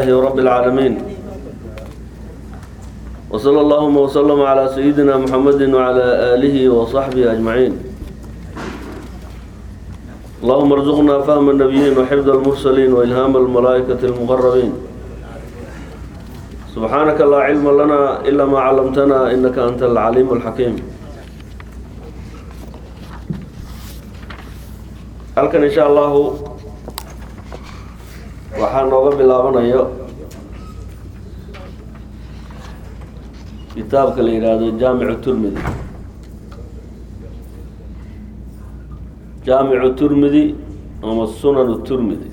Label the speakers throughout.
Speaker 1: لله رب العالمين وصلى اللهم وسلم على سيدنا محمد وعلى آله وصحبه أجمعين اللهم ارزقنا فهم النبيين وحفظ المرسلين وإلهام الملائكة المقربين سبحانك لا علم لنا إلا ما علمتنا إنك أنت العليم الحكيم halkan insha allahu waxaa nooga bilaabanayo kitaabka la yidhaahdo jaamicu turmidi jaamicu turmidi ama sunanu turmidi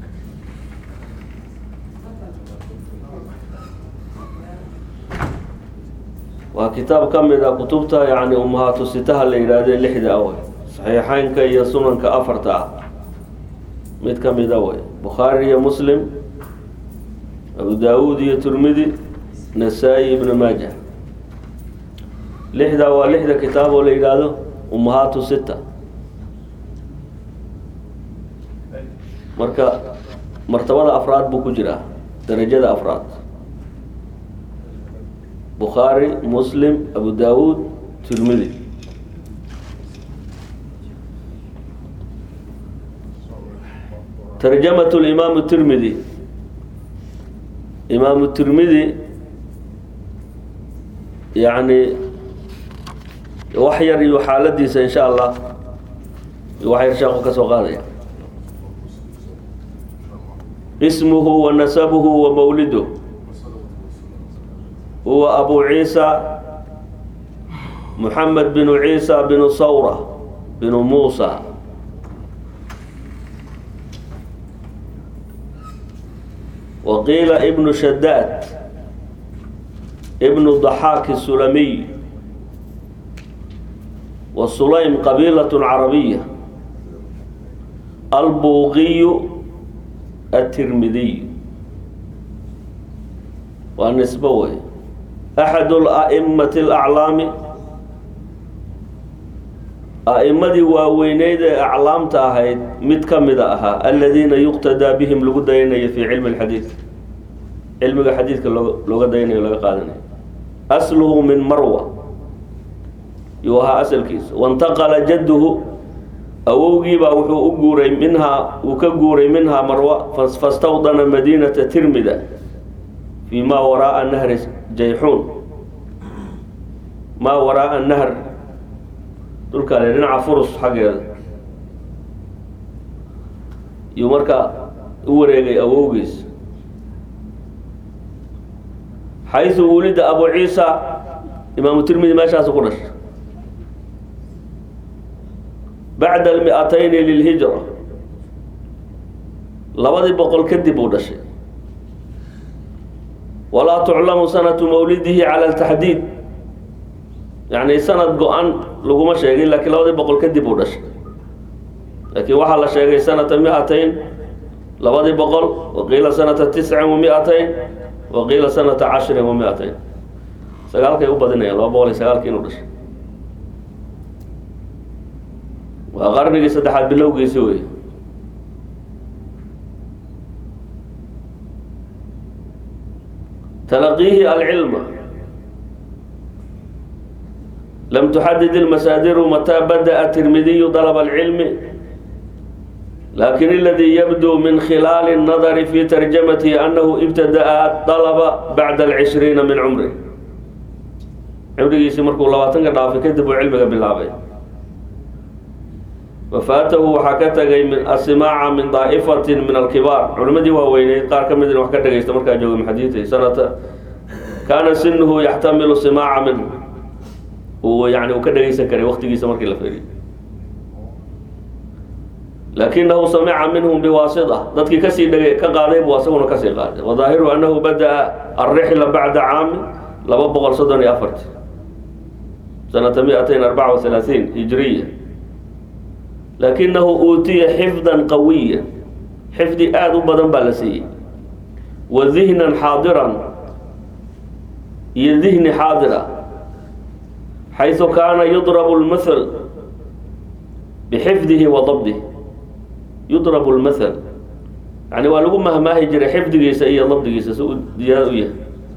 Speaker 1: waa kitaab ka mid a kutubta yani umahaatu sitaha la yidhaahde lixda awey saxiixeynka iyo sunanka afarta ah mid ka mida way bukhaari iyo muslim abu daawuud iyo turmidi nasaa-i ibnu maaja lixda waa lixda kitaab oo la yidhaahdo umahaatu sita marka martabada afraad buu ku jiraa darajada afraad bukhaari muslim abu daawuud turmidi tarjamat limaam tirmidi imaamu tirmidi yani wax yar iyo xaaladiisa insha allah wax yar sheeku ka soo qaadaya ismuhu wa nasabuhu wa mawliduh huwa abu ciisa muxamed binu ciisa binu sawra binu muusa وقيل ابن شداد ابن ضحاك السلمي والسليم قبيلة عربية البوغي الترمذي والنسبوي أحد الأئمة الأعلام أئمدي واوينيد أعلام تاهيد مد كمد أها الذين يقتدى بهم لغو ديني في علم الحديث علم الحديث لغو ديني لغو قادني أصله من مروة يوها أصل كيس وانتقل جده أووغي وحو أقوري منها وكقوري منها مروة فاستوطن مدينة ترمدة فيما وراء نهر جيحون ما وراء النهر dhulkaale dhinaca furus xaggeeda iyuu markaa u wareegay awowgiis xaysu wulida abu ciisa imaamu tirmidi meeshaasu ku dhashay bacda almi-atayni lilhijra labadii boqol kadib uu dhashay walaa tuclamu sanatu mawlidihi cala altaxdiid yani sanad go-an laguma sheegin laakiin labadii boqol kadib uu dhashay laakiin waxaa la sheegay sanata mi-atayn labadii boqol waqiila sanata tiscin wa mi-atayn waqiila sanata cashirin wa mi-atayn sagaalkay u badinayaan laba boqol iyo sagaalkii inuu dhashay waa qarnigii saddexaad bilowgiisi wey talaqiihi alcilma لم تحدد المسادر متى بدأ الترمذي طلب العلم لكن الذي يبدو من خلال النظر في ترجمته أنه ابتدأ الطلب بعد العشرين من عمره عمره يسمرك الله تنقر في كذب علمك بالله وفاته وحكته من السماع من طائفة من الكبار علمدي وهوين قال كم من وحكته يستمر جو من حديثه سنة كان سنه يحتمل سماع منه يعني وكدغيسن كري وقتيgiisa markii la fiiriyo لكنه سمع منهم بواسطة dadkii kasii dhagay ka qaaday buu asaguna kasii qaaday وظاهره أنه بدأ الرحلة بعد عام لaba boqol soddon iyo afarti سنة مئتين أربعة وثلاثين هجرية لكنه أوتي حفظا قويا حفظي آد بدن بالسي وذهنا حاضرا يذهن حاضرا حيث كان يضرب المثل بحفظه وضبطه يضرب المثل yani waa lagu mahmaahi jiray xifdigiisa iyo dabdigiisa si uu ziyaado u yahay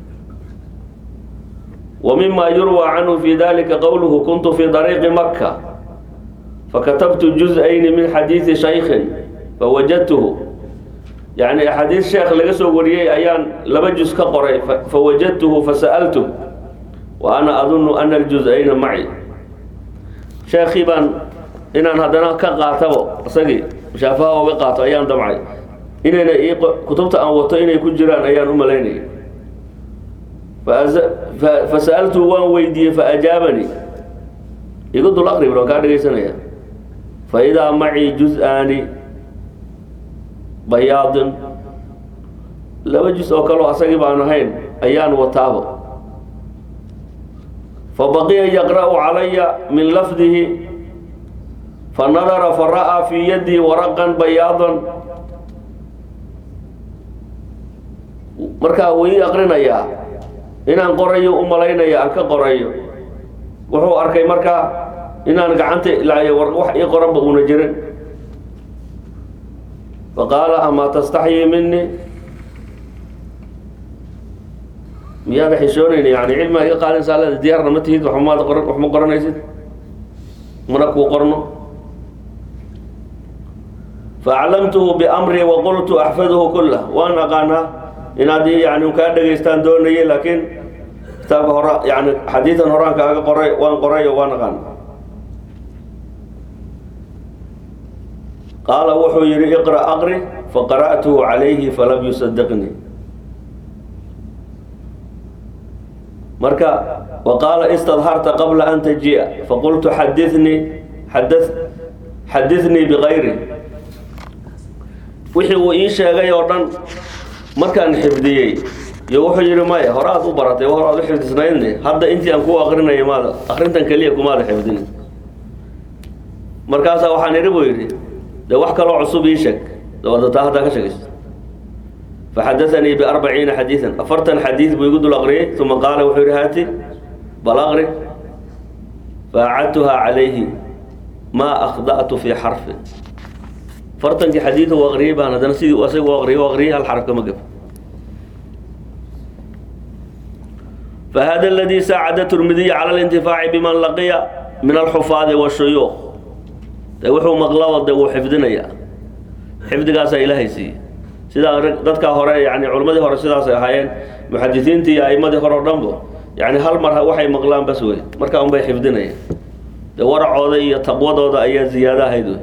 Speaker 1: wa mima yurwى canhu fi dalika qowluhu kuntu fi dariiqi maka fakatabtu juz-ayni min xadiidi shaykin fawajadtuhu yani axaadiis sheekh laga soo wariyey ayaan laba juz ka qoray fawajadtuhu fasa'altu wa ana adunu ana aljuz-ayna maci sheekii baan inaan haddana ka qaatabo isagii shaafaha oga qaato ayaan damcay inayna ii kutubta aan wato inay ku jiraan ayaan u malaynayay fasa'altu waan weydiiyey faajaabanii igu dul aqrib waan kaa dhegaysanaya faidaa macii juz-aani bayaadin laba juz oo kaleo asagii baan ahayn ayaan wataabo fabaqiya yaqra'u calaya min lafdihi fanadara fara'aa fii yadii waraqan bayaadan markaa wuu ii aqrinayaa inaan qorayo u malaynaya aan ka qorayo wuxuu arkay markaa inaan gacanta ilaayo wax ii qoranba uuna jirin faqaala amaa tastaxyii minii miyaada xishoonayna yani cilmiga iga qaadinsaa leeda diyaarna ma tihid waxmaad qoran wax ma qoranaysid mana kuu qorno faaclamtuhu biamrii waqultu axfaduhu kulah waan aqaanaa inaad yani kaa dhegaystaan doonayay laakiin kitaabka hora yani xadiidan horaan kaaga qoray waan qorayo waan aqaan qaala wuxuu yihi iqra aqri faqara'tuhu calayhi falam yusadiqnii marka waqaala istadharta qabla an taji'a faqultu xadinii xada xadinii bikayri wixii uu ii sheegay oo dhan markaan xifdiyey iyo wuxuu yihi maya hore aad u baratay hore aad u xifdisnaydne hadda intii aan kuu aqrinaya maada akrintan keliya kumaada xifdin markaasaa waxaan idhi buu yidhi dee wax kaloo cusub ii sheeg dabada taa haddaa ka sheegayso faxadaanii biarbaciina xadiidan afartan xadiid buu igu dul aqriyey uma qaala wuxuu yihi haati bal aqri faacadtuhaa calayhi maa akhda'tu fii xarfin fartankii xadiid u aqriyey baan haddana sidii asaga u aqriyay u aqriyay hal xaraf kama gab fahada aladii saacada turmidiya cala alintifaaci biman laqiya min alxufaadi washuyuuq de wuxuu maqlaba de wuu xifdinayaa xifdigaasaa ilaahay siiyey sidaa dadkaa hore yani culimmadii hore sidaasay ahaayeen muxadisiintii iyo aimadii hore o dhanbo yani hal mar waxay maqlaan bas wey markaa unbay xifdinayaan dee waracooda iyo taqwadooda ayaa ziyaado ahayd wey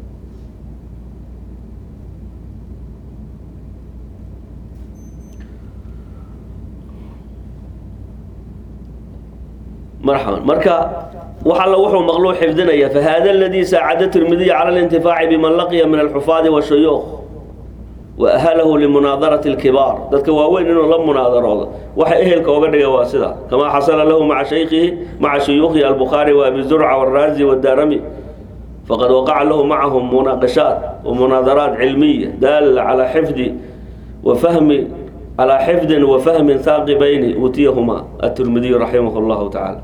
Speaker 1: marxaban marka wax alla wuxuu maqluu xifdinaya fahada aladii saacada tirmidiya cala alintifaaci biman laqiya min alxufaadi washuyuuq wa ahalahu limunaadarati alkibaar dadka waaweyn inuu la munaadaroodo waxa ehelka oga dhigay waa sida kamaa xasala lahu maca shaykhihi maca shuyuukhihi albukhaari wa abi zurca wاraazi wاdaarami faqad waqaca lahu macahum munaaqashaat wamunaadaraat cilmiya daala calaa xifdi wa fahmi calaa xifdin wa fahmin haaqibayni uutiyahuma atirmidiyu raximah llahu tacaala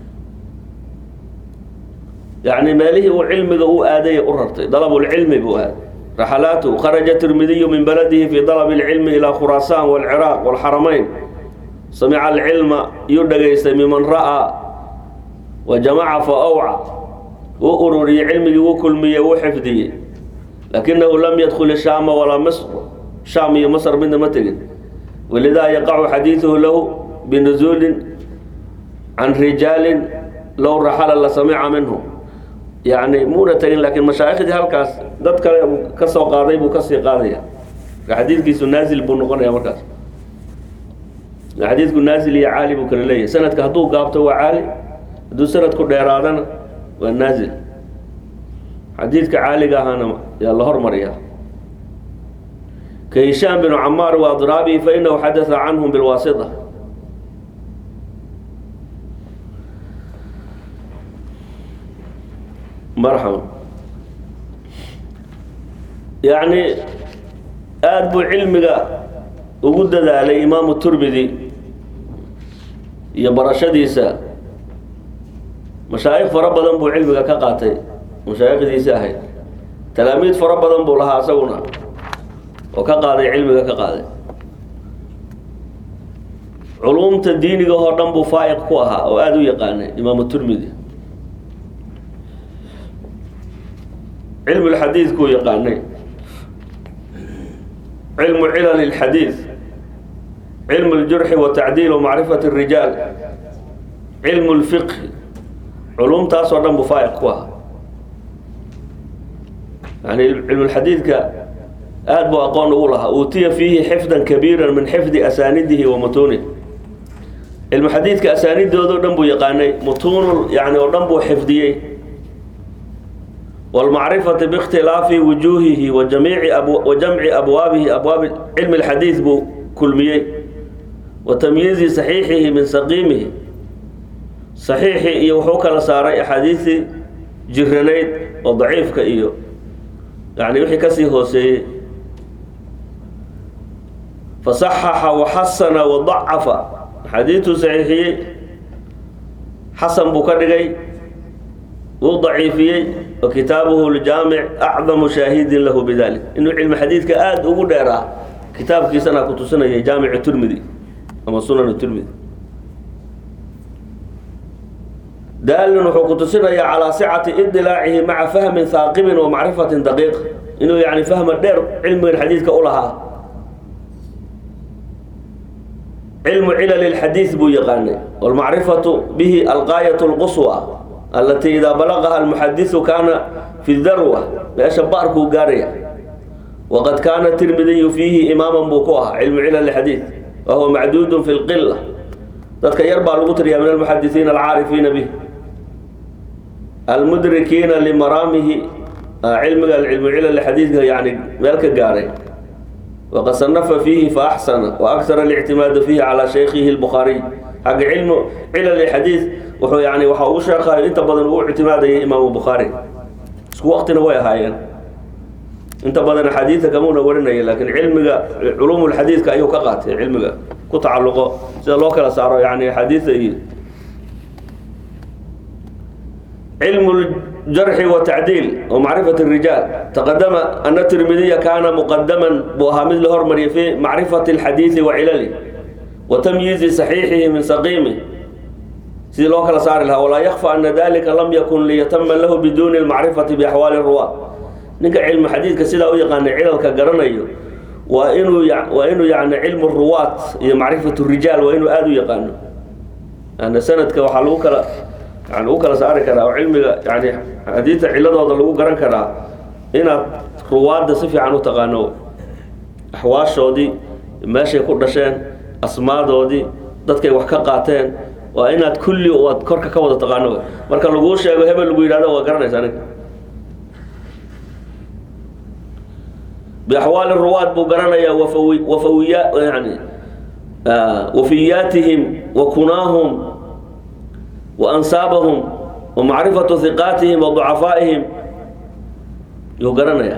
Speaker 1: yani meelihii uu cilmiga u aaday u rartay dalabulcilmi buu aaday raxalaatu kharaja tirmidiyu min baladihi fi dalab اlcilmi ilaa khuraasaan wاlciraaq wاlxaramayn samica alcilma yuu dhagaystay miman ra'aa wa jamaca fa awca wuu ururiyey cilmigii wuu kulmiyey wuu xifdiyey lakinahu lam yadkul shaama walaa misr shaam iyo masr midna ma tegin walidaa yaqacu xadiiduhu lahu binuzuulin can rijaalin low raxala la samica minhu yani muuna tegin laakiin mashaaikhdii halkaas dad kale ka soo qaaday buu kasii qaadaya xadiidkiisu naazil buu noqonaya markaas xadiidku naazil iyo caali buu kala leeyahay sanadka hadduu gaabto waa caali hadduu sanadku dheeraadana waa naazil xadiidka caaliga ahaana yaa la hormariya ka hishaam binu camaar wa adraabihi fainahu xadaa canhum bilwaasita marxaba yacni aada buu cilmiga ugu dadaalay imaamu turmidi iyo barashadiisa mashaayikh fara badan buu cilmiga ka qaatay mashaayikhdiisi ahayd talaamiid fara badan buu lahaa isaguna oo ka qaaday cilmiga ka qaaday culumta diiniga oo dhan buu faa'iq ku ahaa oo aada u yaqaanay imaamu turmidi cilmu lxadiidkuu yaqaanay cilmu cilal اlxadiid cilmu اljurxi watacdiil wamacrifat الrijaal cilmu اlfiqhi culumtaas oo dhan buu faa'iq ku ahaa yani cilmulxadiidka aada buu aqoon ugu lahaa uutiya fiihi xifdan kabiira min xifdi asaanidihi wa mutuunih cilmu xadiidka asaanidoodao dhan buu yaqaanay mutuunul yani oo dhan buu xifdiyey wاlmacrifati biاkhtilaafi wujuuhihi wa jamiici wa jamci abwaabihi abwaabi cilmi اlxadiid buu kulmiyey wa tamyiizi saxiixihi min saqiimihi saxiixii iyo wuxuu kala saaray axaadiisii jiranayd oo daciifka iyo yani wixii kasii hooseeyey fasaxaxa waxasana wadacafa xadiiduu saxiixiyey xasan buu ka dhigay wuu daciifiyey wa kitaabuhu ljaamic acdamu shaahidin lahu bidalik inuu cilmi xadiidka aada ugu dheeraa kitaabkiisana ku tusinaya jaamic turmidi ama sunan turmidi daalin wuxuu ku tusinayaa calaa sicati idilaacihi maca fahmin haaqibin wa macrifatin daqiiq inuu yani fahma dheer cilmigan xadiidka u lahaa cilmu cilal اxadiid buu yaqaanay wاlmacrifatu bihi alqaayat اlquswa alatii idaa balagaha almuxadiثu kaana fi darwa meesha baarkuu gaaraya waqad kaana tirmidiyu fiihi imaaman buu ku ahaa cilmu cilal xadiid wahuwa macduudu fi اlqila dadka yar baa lagu tiriyaa min almuxadisiina alcaarifiina bih almudrikiina limaraamihi cilmiga cilmu cilal xadiidka yani meel ka gaaray waqad sanafa fiihi faaxsana waakara اlictimaada fiihi calaa shaykhihi اlbukhaariy xagga cilmu cilal xadiid wuxuu yani waxa uu sheekhayo inta badan uu ictimaadayay imaamu bukhaari isku waqtina way ahaayeen inta badan axaadiidta kamuuna warinaya laakiin cilmiga culuum lxadiidka ayuu ka qaatay cilmiga ku tacalluqo sida loo kala saaro yani axaadiidta iyo cilmu jarxi watacdiil wa macrifat الrijaal taqadama ana tirmidiya kaana muqadaman buu ahaa mid la hormariyay fi macrifati اlxadiidi wa cilali wa tamyiizi saxiixihi min saqiimi sidii loo kala saari lahaa walaa yakfa ana dalika lam yakun liyatama lahu biduuni اlmacrifati biaxwaali ruwa ninka cilmu xadiidka sidaa u yaqaanay cilalka garanayo waa inuu waa inuu yani cilmu ruwaat iyo macrifat rijaal waa inuu aada u yaqaano ana sanadka waxaa lagu kala yani lagu kala saari karaa oo cilmiga yani xadiidta ciladooda lagu garan karaa inaad ruwaadda si fiican u taqaano axwaashoodii meeshay ku dhasheen asmaadoodii dadkay wax ka qaateen waa inaad kulli aad korka ka wada taqaano marka laguu sheego hebel lagu yidhahdo waa garanaysa aniga biaxwaali ruwaad buu garanayaa wafawi wafawiya yani wafiyaatihim wa kunaahum wa ansaabahum wa macrifatu hiqaatihim wa ducafaa'ihim yuu garanayaa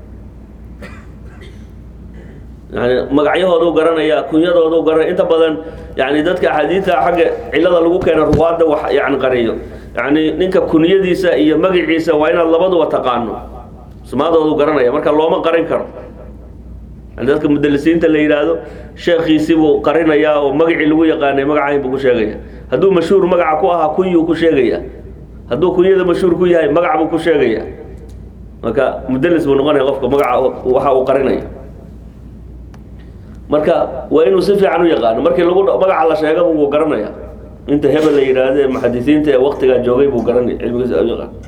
Speaker 1: yani magacyahoodu garanayaa kunyadoodu garanaya inta badan yani dadka axaadiidta xagga cilada lagu keena ruwaadda wax yani qariyo yani ninka kunyadiisa iyo magaciisa waa inaad labaduba taqaano ismaadoodu garanaya marka looma qarin karo yani dadka mudalisiinta la yidhaahdo sheekhiisii buu qarinayaa oo magacii lagu yaqaanay magacayn buu ku sheegaya hadduu mashhuur magaca ku ahaa kunyuu ku sheegaya hadduu kunyada mashhuur ku yahay magac buu ku sheegaya marka mudalis buu noqonaya qofka magaca waxa uu qarinaya marka waa inuu si fiican u yaqaano markii lagu magaca la sheegaba wuu garanaya inta hebel la yidhaahdo ee muxadisiinta ee waktigaa joogay buu garanaya cilmigiisa u yaqaan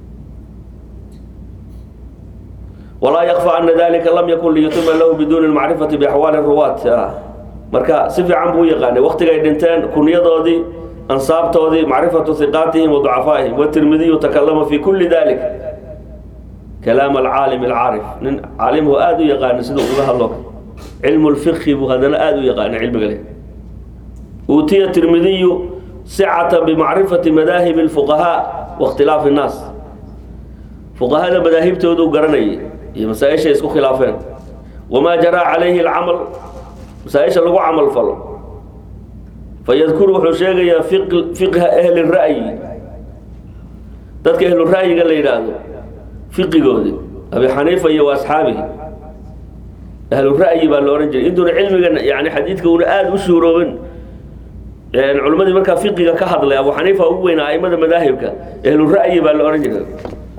Speaker 1: walaa yakfa ana dalika lam yakun liyutima lahu biduuni lmacrifati biaxwaali ruwaat marka si fiican buu u yaqaanay waktigay dhinteen kunyadoodii ansaabtoodii macrifatu hiqaatihim wa ducafaa'ihim watirmidiyu takalama fi kuli dalik kalaam alcaalim alcaarif nin caalimhu aada u yaqaana siduu uga hadlo cilmu lfiqhi buu haddana aada u yaqaana cilmiga leh uutiya tirmidiyu sicata bimacrifati madaahibi اlfuqahaa waاkhtilaafi الnaas fuqahada madaahibtoodu garanayay iyo masaa-ishay isku khilaafeen wamaa jaraa calayhi alcamal masaa-isha lagu camal falo fayadkuru wuxuu sheegayaa fiqha ahli ra'yi dadka ahlu ra'yiga la yidhaahdo fiqigoodii abi xaniifa iyo wa asxaabihi ahlu ra'yi baa la odhan jiray intuuna cilmigan yani xadiidka una aada u shuuroobin culimmadii markaa fiqiga ka hadlay abu xaniifa ugu weynaa aimada madaahibka ahlu ra'yi baa la odhan jiray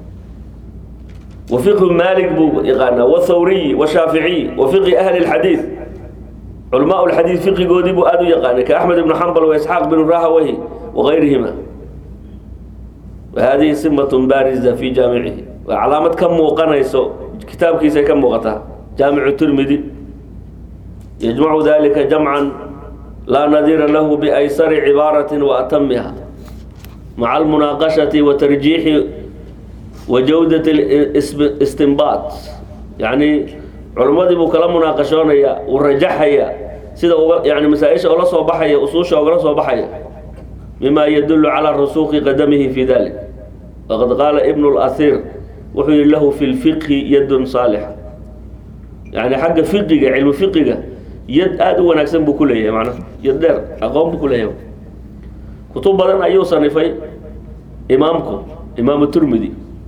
Speaker 1: wa fiqhu maalik buu yaqaanaa wathawriyi washaaficiy wa fiqhi ahli lxadiid culamaa lxadiid fiqigoodii buu aada u yaqaanay ka axmed ibnu xambal wa isxaaq binu rahawahi wagayrihima wahadihi simatun baariza fi jaamicihi waa calaamad ka muuqanayso kitaabkiisay ka muuqataa jaamicu tirmidi yajmacu dalika jamcan laa nadiira lahu biaysari cibaarati wa atamiha maca almunaaqashati wa tarjiixi wa jawdat istinbaat yacni culimmadii buu kala munaaqashoonaya uu rajaxaya sida uga yani masaa-isha oola soo baxaya usuusha ogala soo baxaya mima yadulu calى rusuqi qadamihi fi dalik waqad qaala ibn اlasiir wuxuu yihi lahu fi lfiqhi yadun saalixa yani xagga fiqiga cilmu fiqiga yad aada u wanaagsan buu ku leeyahay manaa yad dheer aqoon buu ku leeyahay kutub badan ayuu sanifay imaamku imaamu turmidi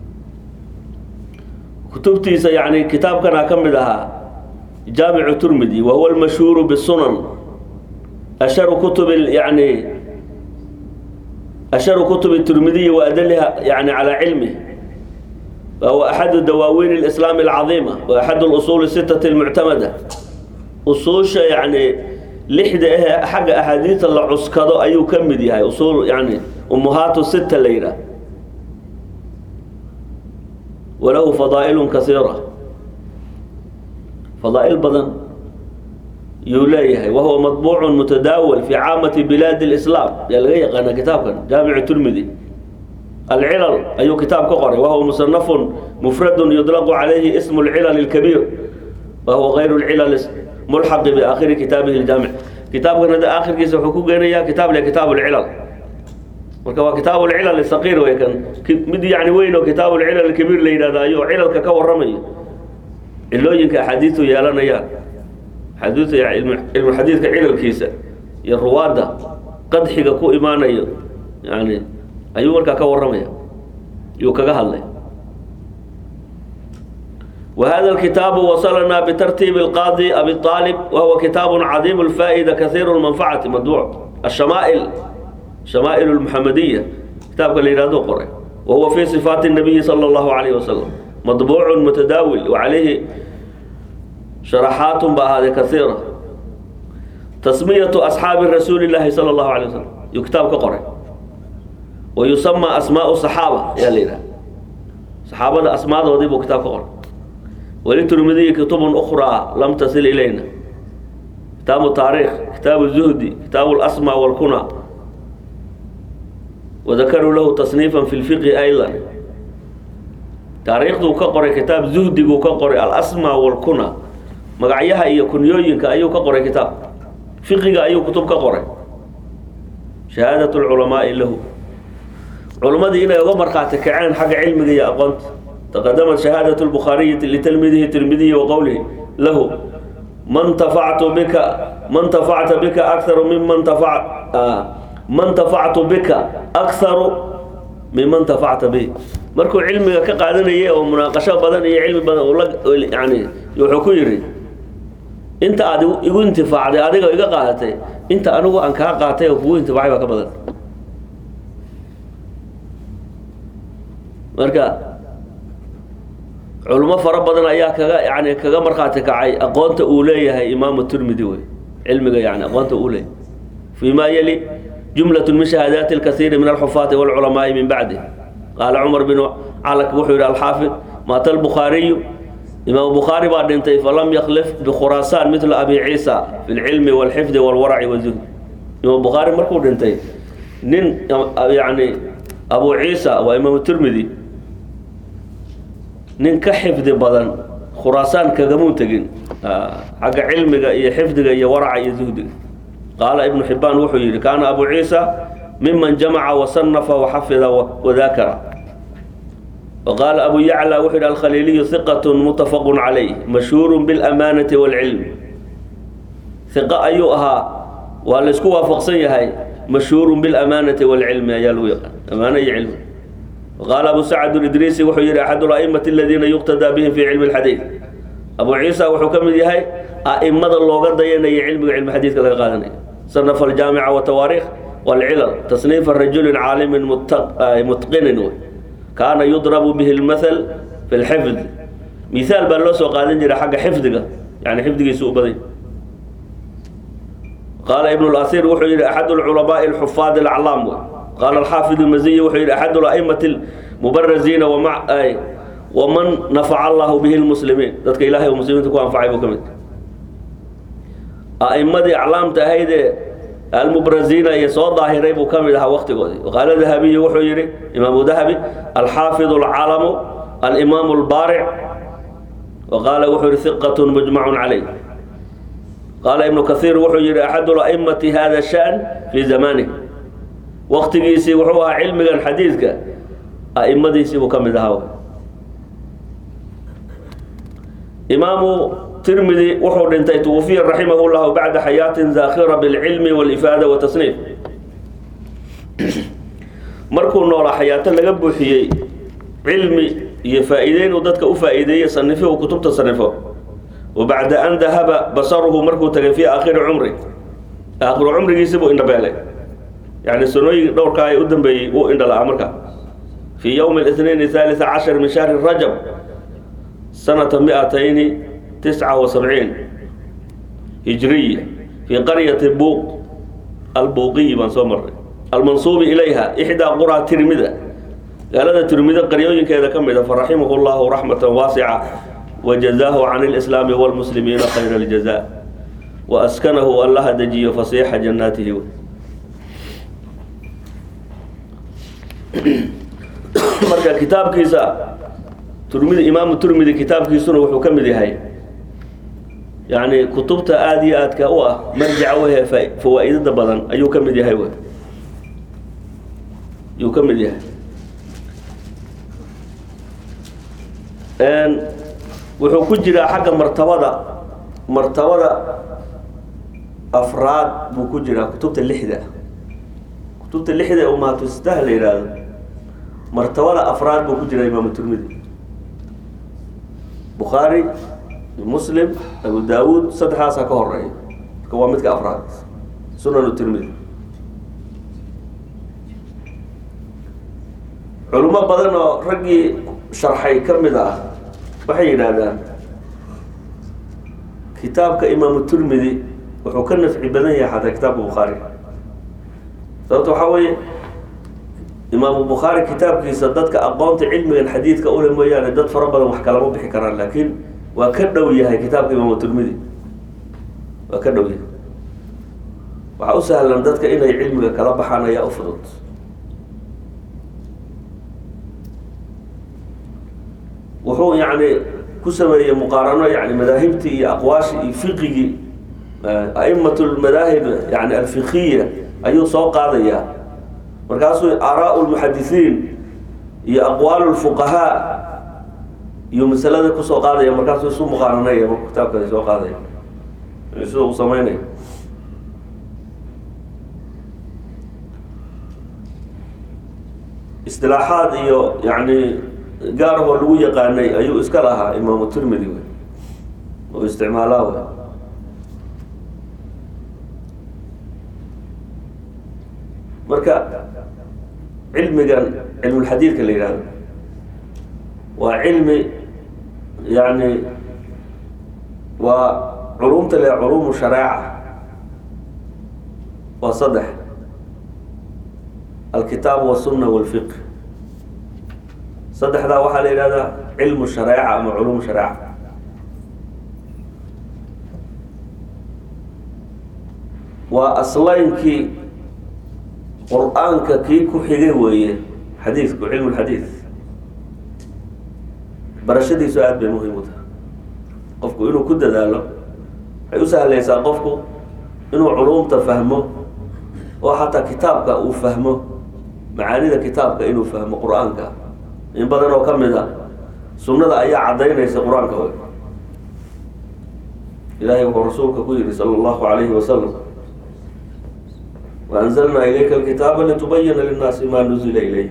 Speaker 1: kutubtiisa yani kitaabkana ka mid ahaa jaamicu turmidi wa huwa almashhuuru bsunan asharu kutub yani أشhر كتب الترمذي وأdلha يعني على علمه وهو أحد دواawين الإسلام العظيمة وأحد الأصول الستة المعتمدة usuuشha يعني لحda ah xagga أحاadiiثa la cuskado ayuu ka mid yahay usul yani أمهاaت ستة la yidhah وله فضائل كثيرة فضائل badan yuu leeyahay wahuwa maطbuuc mutadaawal fi caamati bilaadi اlislaam yaa laga yaqaana kitaabkan jaamicu turmidi alcilal ayuu kitaab ka qoray wahuwa musanafun mufradu yudlaqu calayhi ismu اlcilal اlkabiir wahuwa gayru اlcilal mulxaqi biaakhiri kitaabihi اljaamic kitaabkan hadda aakhirkiisa wuxuu ku geenayaa kitaab le kitaab اlcilal marka waa kitaab اlcilal saqiir wey kan mid yani weyn oo kitaab اlcilal اkabiir la yidhahda ayuu cilalka ka waramayo cilooyinka axaadiistu yeelanayaan xadiidka cilmu xadiidka cilalkiisa iyo ruwaadda qadxiga ku imaanayo yani ayuu markaa ka warramaya yuu kaga hadlay وهذا الكتاب وصلنا بترتيب القاضي أبي طالب وهو كتاب عظيم الفائدة كثير المنفعة مدوع الشمائل شمائل المحمدية كتاب اللي يرادو قرأ وهو في صفات النبي صلى الله عليه وسلم مطبوع متداول وعليه شرحات بهذه كثيرة تسمية أصحاب الرسول الله صلى الله عليه وسلم يكتاب كقرأ ويسمى أسماء الصحابة يا لينا صحابة أسماء وضيبوا كتاب كقرأ وللترمذي كتب أخرى لم تصل إلينا كتاب التاريخ كتاب الزهدي كتاب الأسماء والكنى وذكروا له تصنيفا في الفقه أيضا taariikhduu ka qoray kitaab zuhdiguu ka qoray alasmaa walkuna magacyaha iyo kunyooyinka ayuu ka qoray kitaab fiqiga ayuu kutub ka qoray shahaadat lculamaai lahu culimmadii inay uga markhaati kaceen xagga cilmiga iyo aqoonta taqadamat shahaadat lbukhaariyi litalmiidihi tirmidiyi wa qowlihi lahu man tafactu bika man tafacta bika akharu miman tafa man tafactu bika akharu miman tafacta bi markuu cilmiga ka qaadanayay oo munaaqasho badan iyo cilmi badan yani wuxuu ku yidhi inta aad igu intifaacday adiga iga qaadatay inta anigu aan kaa qaatay oo kugu intifaacay baa ka badan marka culimo fara badan ayaa kaga yani kaga markhaati kacay aqoonta uu leeyahay imaamu turmidi wey cilmiga yani aqoonta uu leeyahay fi ma yali jumlaة min shahaadaati اlkasiiri min alxufaati wاlculamaai min bacdi qaala cumar bin calak wuxuu yihi alxaafid maata albukhaariyu imaam bukhaari baa dhintay falam yaklif bikhuraasaan midla abi ciisa fi lcilmi wاlxifdi wاlwaraci wاzuhd imaam bukhaari markuu dhintay nin yani abu ciisa waa imaam tirmidi nin ka xifdi badan khuraasaan kagamuu tegin xagga cilmiga iyo xifdiga iyo waraca iyo zuhdiga qaala ibnu xibaan wuxuu yidhi kaana abu ciisa miman jamaca wasanafa waxafida wadakara waqaala abu yacla wuxuu yidhi alkhaliiliyu hiqat mutafaqu calayh mashhuuru biاlamaanati wاlcilm hiqa ayuu ahaa waa laysku waafaqsan yahay mashhuuru biاlamaanati wاlcilmi ayaa lagu yaqaan amaano iyo cilmi waqaala abu sacd idriisi wuxuu yidhi axad اla'imati aladiina yuqtadaa bihim fi cilmi اlxadiid abu ciisa wuxuu ka mid yahay a'imada looga dayanaya cilmiga cilmi xadiidka laga qaadanayo sanafa aljaamica watawaariikh walcilal tasniifa rajulin caalimin mutqinin wey kaana yudrabu bihi lmathal fi lxifd mihaal baa loo soo qaadan jiray xagga xifdiga yani xifdigiisu u baday qaala ibn اlasiir wuxuu yihi axad اlculamaءi اlxufaad اlaclaam wey qaala alxaafid اlmaziyi wuxuu yihi axad اla'imati اlmubaraziina waman nafaca allahu bihi lmuslimiin dadka ilahay uu muslimiinta ku anfacay buu ka mid a'imadii aclaamta ahaydee almubraziina iyo soo daahiray buu ka mid ahaa waktigoodii qaala dahabiyu wuxuu yihi imaamu dahabi alxaafid اlcalamu alimaam اlbaaric وqاala wuxuu yihi ثiqة mجmع عalيه qaala iبن kaثيir wuxuu yihi أxad الأئmaةi hada الشhأن fي zamanih waktigiisii wuxuu ahaa cilmigan xadiidka a'imadiisii buu ka mid ahaa imaamu tirmidi wuxuu dhintay twufiya raximah الlah baعda xayaaةi zakhira bاlcilm واlإfaadة وتصنiif markuu noolaa xayaato laga buuxiyey cilmi iyo faa'iideyn uu dadka u faa'iideeyey sanifo uu kutubta sanifo wa bacda an dahaba basaruhu markuu tagay fii aakhiri cumri aakhiru cumrigiisi buu indhabeelay yani sanooyin dhowrkaa ee u dambeeyey wuu indhala-aa markaa fii yowmi الاثnain الثالث cashar min shahri rajab sanata miatayni tisca wa sabciin hijriya fii qaryati buuq albuuqiyi baan soo maray almansuubi ilayha ixdaa quraa tirmida gaalada tirmido qaryooyinkeeda ka mid a faraximahu llahu raxmata waasica wajazaahu can اlislaami wاlmuslimiina khayra اljaza waaskanahu allaha dejiyo fasiixa jannaatihi marka kitaabkiisa turmidi imaamu turmidi kitaabkiisuna wuxuu ka mid yahay yani kutubta aada iyo aadka u ah marjaca wehe fawaa-idada badan ayuu ka mid yahay ayuu ka mid yahay wuxuu ku jiraa xagga martabada martabada afraad buu ku jiraa kutubta lixda kutubta lixda ee umaatustaha la yidhaahdo martabada afraad buu ku jiraa imaamu turmidi bukhaari muslim abu daawuud saddexdaasaa ka horeeya marka waa midka afraad sunanu tirmidi culimo badan oo raggii sharxay ka mid ah waxay yidhaahdaan kitaabka imaamu turmidi wuxuu ka nafci badan yahay xataa kitaabka bukhaari sababto waxaa weeye imaamu bukhaari kitaabkiisa dadka aqoonta cilmigan xadiidka ule mooyaane dad fara badan wax kalama bixi karaan laakiin waa ka dhow yahay kitaabka imaamu turmidi waa ka dhow yahay waxaa u sahlan dadka inay cilmiga kala baxaan ayaa u fudud wuxuu yani ku sameeyey muqaarano yani madaahibtii iyo aqwaashii iyo fiqigii a'imat lmadaahib yani alfikiya ayuu soo qaadayaa markaasuu aaraau lmuxadisiin iyo aqwaal lfuqahaa iyo masalada kusoo qaadaya markaasuu isu muqaaranaya marku kitaabka soo qaadaya sida uu sameynaya istilaaxaad iyo yani gaarahoo lagu yaqaanay ayuu iska lahaa imaamu tirmidi wey oo isticmaalaa wey marka cilmigan cilmulxadiidka la yidhahdo waa cilmi yani waa culumta le culuumu shareeca waa saddex alkitaab wasunna walfiq saddexdaa waxaa la yidhahdaa cilmu shareeca ama culuum shareeca waa aslaynkii qur-aanka kii ku xigay weeye xadiidku cilmu lxadiid barashadiisu aada bay muhiim u tahay qofku inuu ku dadaalo waxay u sahlaysaa qofku inuu culumta fahmo oo xataa kitaabka uu fahmo macaanida kitaabka inuu fahmo qur-aanka in badan oo ka mid a sunnada ayaa caddaynaysa qur-aanka wey ilahay wuxuu rasuulka ku yihi sala allahu alayhi wasalam waanzalnaa ilayka alkitaaba litubayina linnaasi ma nuzila ilayh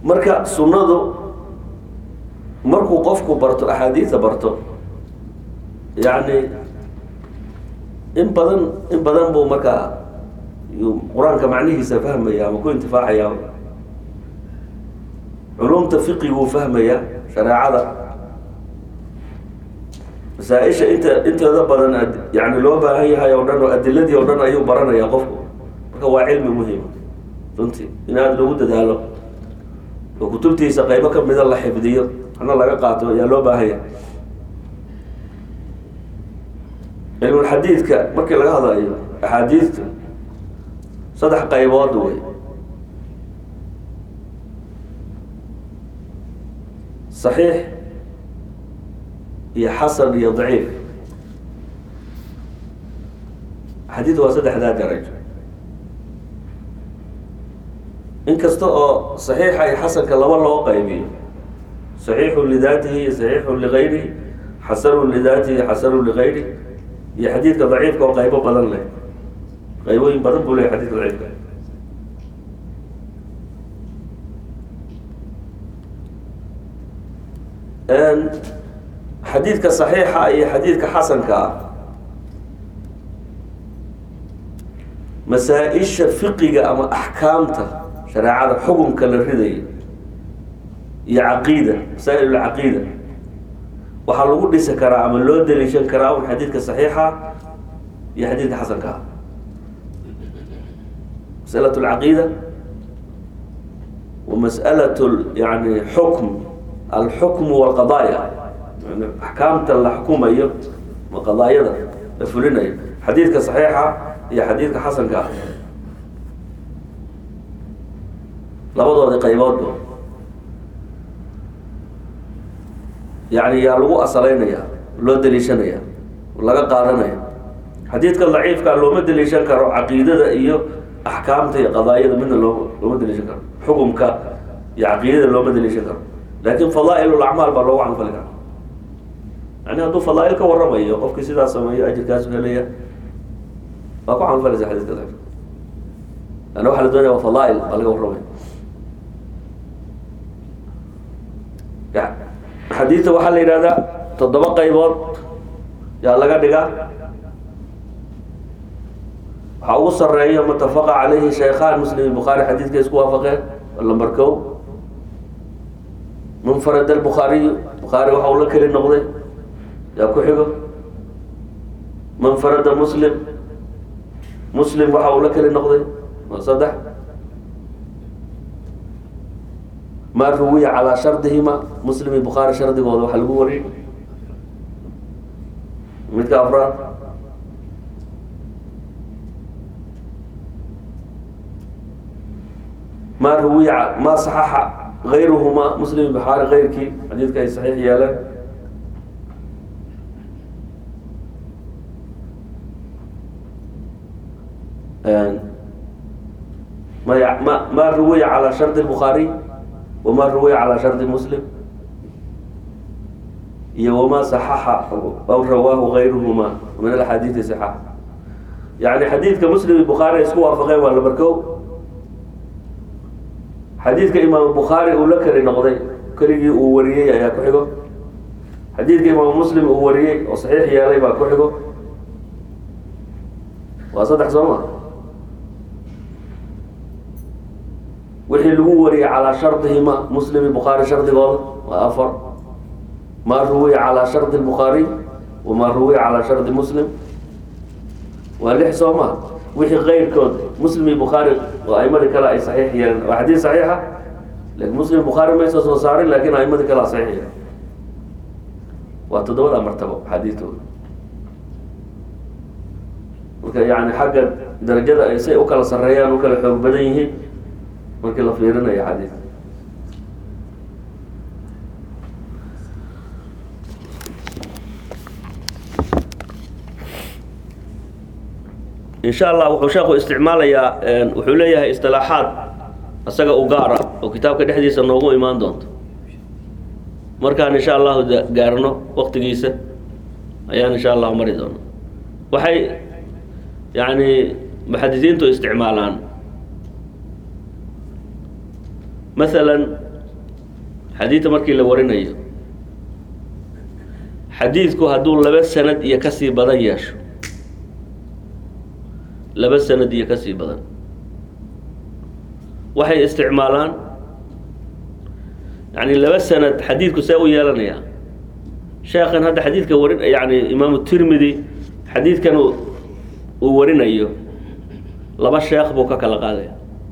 Speaker 1: marka sunnadu markuu qofku barto axaadiida barto yacni in badan in badan buu markaa yuu qur-aanka macnihiisa fahmaya ama ku intifaacaya culumta fiqiguu fahmaya shareecada masaa-isha inta inteeda badan ad- yani loo baahan yahay oo dhan oo adiladii oo dhan ayuu baranaya qofku marka waa cilmi muhima runtii in aada loogu dadaalo oo kutubtiisa qaybo ka mida la xifdiyo hana laga qaato ayaa loo baahan yahay cilmulxadiidka markii laga hadlayo axaadiidtu saddex qaybood wey صaxiix iyo xasan iyo daciif xadiid waa saddexdaa darajo inkasta oo صaxiixa iyo xasanka laba loo qaybiyo صaxiixu lidaatihi iyo صaxiixu ligayrihi xasanu lidaatihi xasanu ligayrihi iyo xadiidka daciifka oo qaybo badan leh qaybooyin badan buu leeyahy xadidka daciifka xadiidka صaxiixa iyo xadiidka xasanka ah masaa-isha fiqiga ama axkaamta shareecada xukunka la ridaya iyo caqiida masaa-il caqiida waxaa lagu dhisi karaa ama loo daliishan karaa un xadiidka صaxiixa iyo xadiidka xasanka ah masأlaة اlcaqiida wa masأlaة yani xukm alxukm wاlqadaaya yani axkaamta la xukumayo ma qadaayada la fulinayo xadiidka صaxiixa iyo xadiidka xasanka ah labadoodi qayboodba yani yaa lagu asalaynaya loo daliishanaya laga qaadanaya xadiidka daciifka looma daliishan karo caqiidada iyo axkaamta iyo qadaayada midna loo looma daliishan karo xukumka iyo caqiidada looma daliishan karo laakin fadaail acmaal baa loogu canfali kara yani hadduu fadaail ka waramayo qofkii sidaas sameeyo ajirkaasu helaya waa ku canfalaysa xadiidka daciifka ana waxa la doonaya waa fadaail baa laga warramaya xadiidta waxaa la yidhahdaa toddoba qaybood yaa laga dhigaa waxaa ugu sareeyo mutafaqa calayhi shaykhaan muslim bukhaari xadiidka isku waafaqeen lambar kow munfarad albukhaariyu bukhaari waxa uu la keli noqday yaa ku xigo manfarada muslim muslim waxa uu la keli noqday waa saddex ma ruwiya calaa shardihima muslim iyo bukhaari shardigooda waxa lagu wariyey midka afraad ma ruwiya ma saxaxa gayruhuma muslim iyo bukhaari keyrkii xadiidka ay saxiix yeeleen ma ma ma ruwiya calaa shardi الbukhaariy wma ruwiya calى shardi muslim iyo wama صaxaxa aw rawaahu gayruhuma min axaadiidi صaxax yani xadiidka muslim iyo bukhaari ay isku waafaqeen waa labarkow xadiidka imaam bukhaari uu la keli noqday keligii uu wariyey ayaa ku xigo xadiidka imaam muslim uu wariyey oo saxiix yeelay baa ku xigo waa saddex soo ma wixii lagu wariyey calaa shardihima muslim iyo bukhaari shardigooda waa afar ma ruwiya calaa shardi الbukhaariy wama ruwiya calaa shardi muslim waa lix soo ma wixii keyrkood muslim iyo bukhaari oo aimadii kale ay saxiix yeeleen waa xadiid saxiixa lakin muslim bukhaari maysa soo saarin lakin aimadii kale a saxiix yeelen waa toddobada martabo xadiidtooda marka yani xagga darajada ay say u kala sareeyaan u kala xoog badan yihiin markii la fiirinayo xadiidka insha allah wuxuu sheekhu isticmaalayaa wuxuu leeyahay istilaaxaad isaga u gaara oo kitaabka dhexdiisa noogu imaan doonto markaan insha allahu gaarno waktigiisa ayaan insha allahu mari doona waxay yani muxadisiintu isticmaalaan masalan xadiidka markii la warinayo xadiidku hadduu laba sanad iyo kasii badan yeesho laba sanad iyo kasii badan waxay isticmaalaan yani laba sanad xadiidku see u yeelanayaa sheekhan hadda xadiidka warin yani imaamu tirmidi xadiidkan uu warinayo laba sheekh buu ka kala qaadaya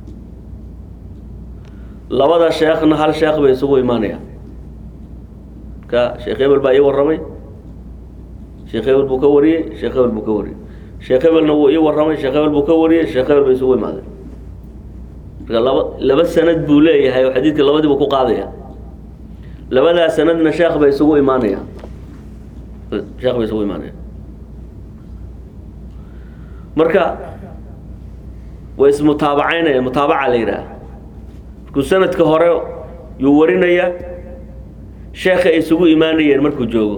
Speaker 1: labada sheekhna hal sheekh bay isugu imaanayaan ka sheekh hebel baa ii warramay sheekh hebel buu ka wariyey sheekh hebel buu ka wariyey sheekh hebelna wuu ii warramay sheekh hebel buu ka wariyey sheekh hebel bay isugu imaadeen marka laba laba sanad buu leeyahay oo xadiidka labadiibu ku qaadaya labadaa sanadna sheekh bay isugu imaanayaan sheekh bay isugu imaanayaan marka way ismutaabacaynaya mutaabaca la yidhaha markuu sanadka hore yuu warinayaa sheekha ay isugu imaanayeen markuu joogo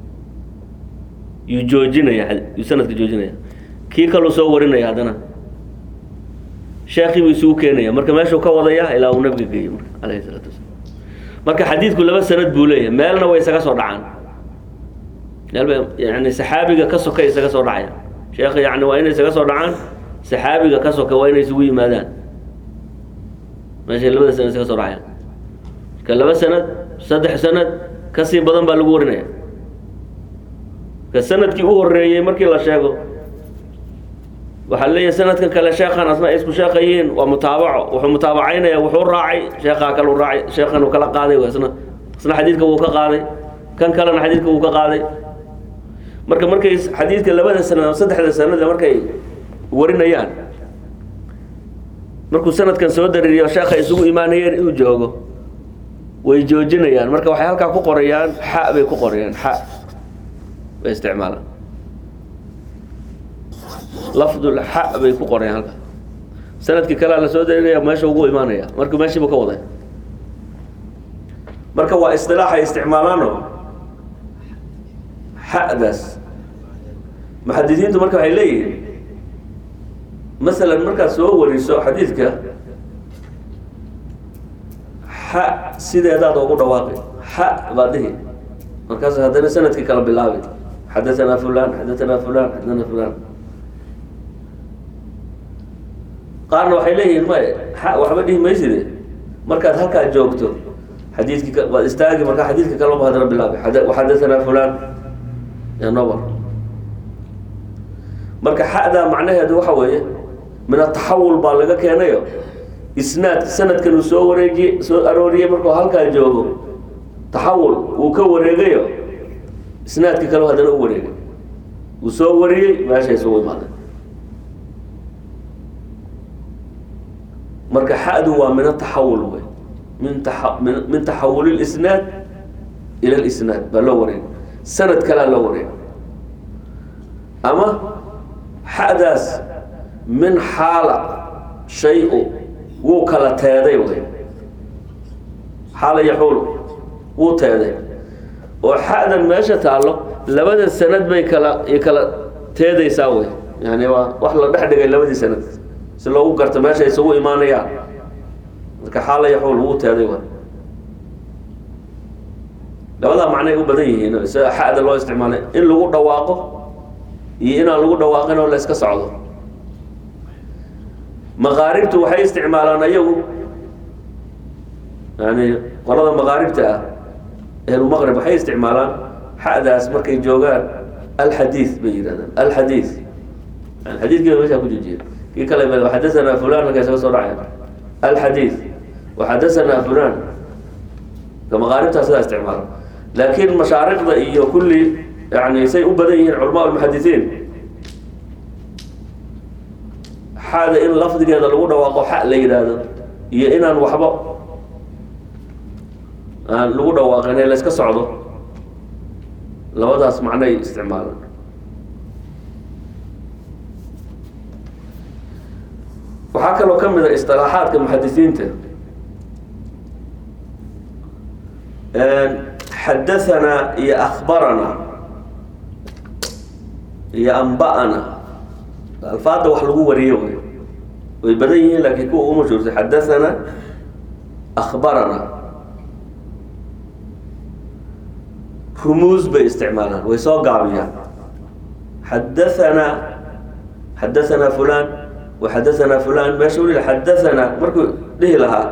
Speaker 1: yuu joojinaya yuu sanadka joojinaya kii kaluu soo warinaya haddana sheekii buu isugu keenaya marka meeshuu ka wadaya ilaa uu nabiga geeyo marka alayhi salaatu wasalaam marka xadiidku laba sanad buu leeyahay meelna way isaga soo dhacaan meelba yani saxaabiga ka soka isaga soo dhacaya sheekha yani waa inay isaga soo dhacaan saxaabiga ka soka waa inay isugu yimaadaan meeshay labada sanad isaga soo dhacayaan marka laba sanad saddex sanad kasii badan baa lagu warinaya ka sanadkii u horeeyey markii la sheego waxaa leeyahay sanadkan kale sheekhan asna ay isku sheeqayiin waa mutaabaco wuxuu mutaabacaynaya wuxuu raacay sheekhaa kale u raacay sheekhan uu kala qaaday isna isna xadiidka wuu ka qaaday kan kalena xadiidka wuu ka qaaday marka markay xadiidka labada sanad ama saddexda sanada markay warinayaan markuu sanadkan soo daririyo sheekha isugu imaanayeen inuu joogo way joojinayaan marka waxay halkaa ku qorayaan xa bay ku qorayaan xa bay isticmaalaan lafdul xa bay ku qorayaan halkaa sanadkii kalea la soo darinaya meesha ugu imaanaya marka meeshiibu ka waday marka waa istilaaxay isticmaalaano xadaas muxadisiintu marka waxay leeyihiin masalan markaad soo wariso xadiidka xa sideedaad ugu dhawaaqi xa baad dhihi markaas haddana sanadkii kala bilaabi xadaanaa fulan xadaanaa fulan xadaanaa fulan qaarna waxay leeyihiin may xa waxba dhihi mayside markaad halkaa joogto xadiidkii waad istaagi markaa xadiidka kalaba haddana bilaabi waxadaanaa fulan nobar marka xadaa macnaheedu waxa weeye min ataxawul baa laga keenayo isnaad sanadkan uu soo wareejiye soo arooriyey markuu halkaa joogo taxawul uu ka wareegayo isnaadka kale haddana u wareegay uu soo wariyey meesha isugu imaaday marka xadu waa min ataxawul wey min taa min min taxawul lisnaad ila lisnaad baa loo wareegay sanad kalea loo wareegay ama xadaas min xaala shay-u wuu kala teeday wey xaala yaxuulu wuu teeday oo xadan meesha taallo labada sanad bay kala i kala teedaysaa wey yani waa wax la dhex dhigay labadii sanad si loogu garto meesha isugu imaanayaan marka xaala yaxuul wuu teeday wey labadaa macnay u badan yihiin sida xada loo isticmaalay in lagu dhawaaqo iyo inaan lagu dhawaaqin oo la iska socdo maqaaribtu waxay isticmaalaan ayagu yani qolada maqaaribta ah ehlumaqrib waxay isticmaalaan xadaas markay joogaan alxadiid bay yidhahdaan alxadiid yani xadiidkiiba meeshaa ku joojiya kii kale waxadasanaa fulan markay isaga soo dhacayaan alxadiid waxadasanaa fulan ka maqaaribtaa sidaa isticmaala laakiin mashaariqda iyo kulli yani say u badan yihiin culamaa lmuxadisiin xada in lafdigeeda lagu dhawaaqo xa la yidhaahdo iyo inaan waxba aan lagu dhawaaqin ee la iska socdo labadaas macnay isticmaalaan waxaa kaloo ka mid a istilaaxaadka muxadisiinta xadahanaa iyo akbaranaa iyo amba'ana alfaada wax lagu wariyo wey way badan yihiin laakiin kuwa u mashhuurtay xadahanaa akbarana rumuus bay isticmaalaan way soo gaabiyaan xadaanaa xadaanaa fulan waxadaanaa fulan meesha u xadaanaa markuu dhihi lahaa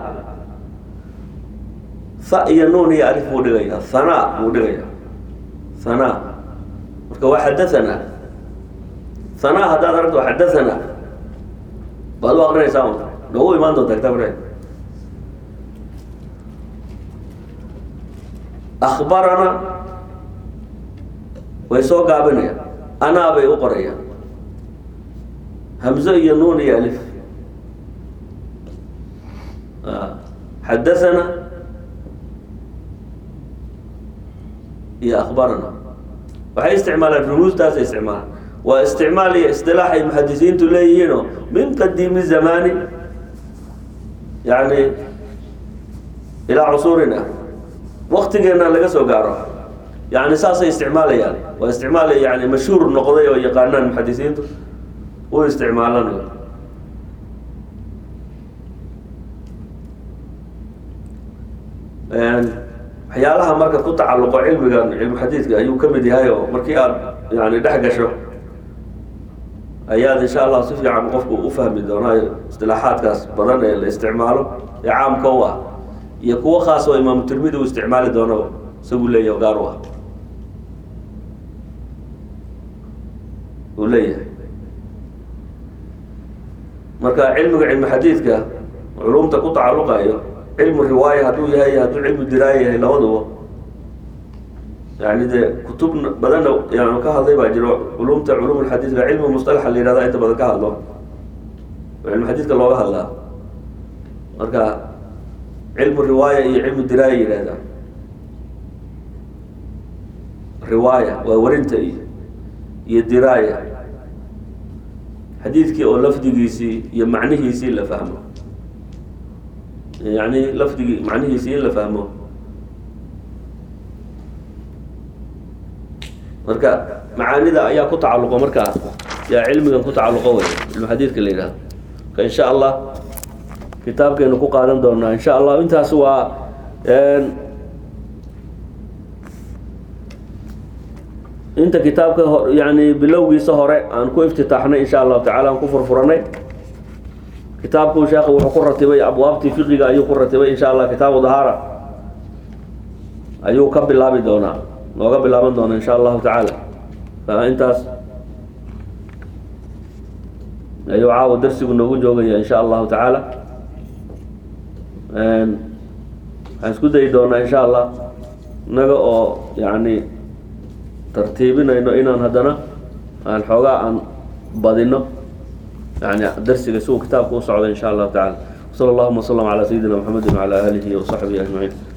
Speaker 1: ha iyo nuun iyo alif buu dhigaya hanaa buu dhigaya hanaa marka waa xadaanaa hanaa haddaad aragto waa xadaanaa baad u aqrinaysaa un noogu imaan doontaa kitaabka akbarana way soo gaabinayaan anaa bay u qorayaan hamzo iyo nuun iyo alif xadaana iyo akbarana waxay isticmaalaan rumuustaasay isticmaalaan waa isticmaal iyo istilaax ay muxadisiintu leeyihiinoo min qadiimi zamani yani ilaa cusuurina waktigeena laga soo gaaro yani saasay isticmaalayaan waa isticmaal yani mashhuur noqday oo yaqaanaan muxadisiintu u isticmaalan waxyaalaha marka ku tacalluqo cilmigan cilmu xadiidka ayuu ka mid yahay oo markii aad yani dhex gasho ayaad insha allah si fiican qofku u fahmi doonaa istilaaxaadkaas badan ee la isticmaalo ee caamka u ah iyo kuwo khaas oo imaamu tirmidi uu isticmaali doono isagu leeyahy gaar u ah uu leeyahay marka cilmiga cilmu xadiidka culumta ku tacalluqayo cilmu riwaaya hadduu yahay hadduu cilmu diraaya yahay labaduba yani dee kutub badanna yan ka hadlay baa jiro culumta culum xadiidka cilmu mustalaxa la yihahda inta badan ka hadlo cilmu xadiidka looga hadlaa marka cilmu riwaaya iyo cilmu diraaya yihahda riwaaya waa warinta iyo iyo diraaya xadiidkii oo lafdigiisii iyo macnihiisii la fahmo yani lafdigii macnihiisii in la fahmo marka macaanida ayaa ku tacalluqo markaa yaa cilmigan ku tacalluqo wey cilmu xadiidka la yidhahdo marka insha allah kitaabkeenu ku qaadan doonaa insha allah intaas waa inta kitaabka yani bilowgiisa hore aan ku iftitaaxnay insha allahu tacala aan ku furfuranay kitaabku sheekhu wuxuu ku ratibay abwaabtii fiqiga ayuu ku ratibay insha allah kitaabu dahaara ayuu ka bilaabi doonaa nooga bilaaban doonaa insha allahu tacaala intaas ayuu caawa darsigu noogu joogaya insha allahu tacaala waxaan isku dayi doonaa insha allah inaga oo yani tartiibinayno inaan haddana aan xoogaa aan badino yani darsiga si uu kitaabka u socdo insha allahu tacala wsala allahuma wslam calaa sayidina mxamedi wacala aalihi wasaxbihi ajmaciin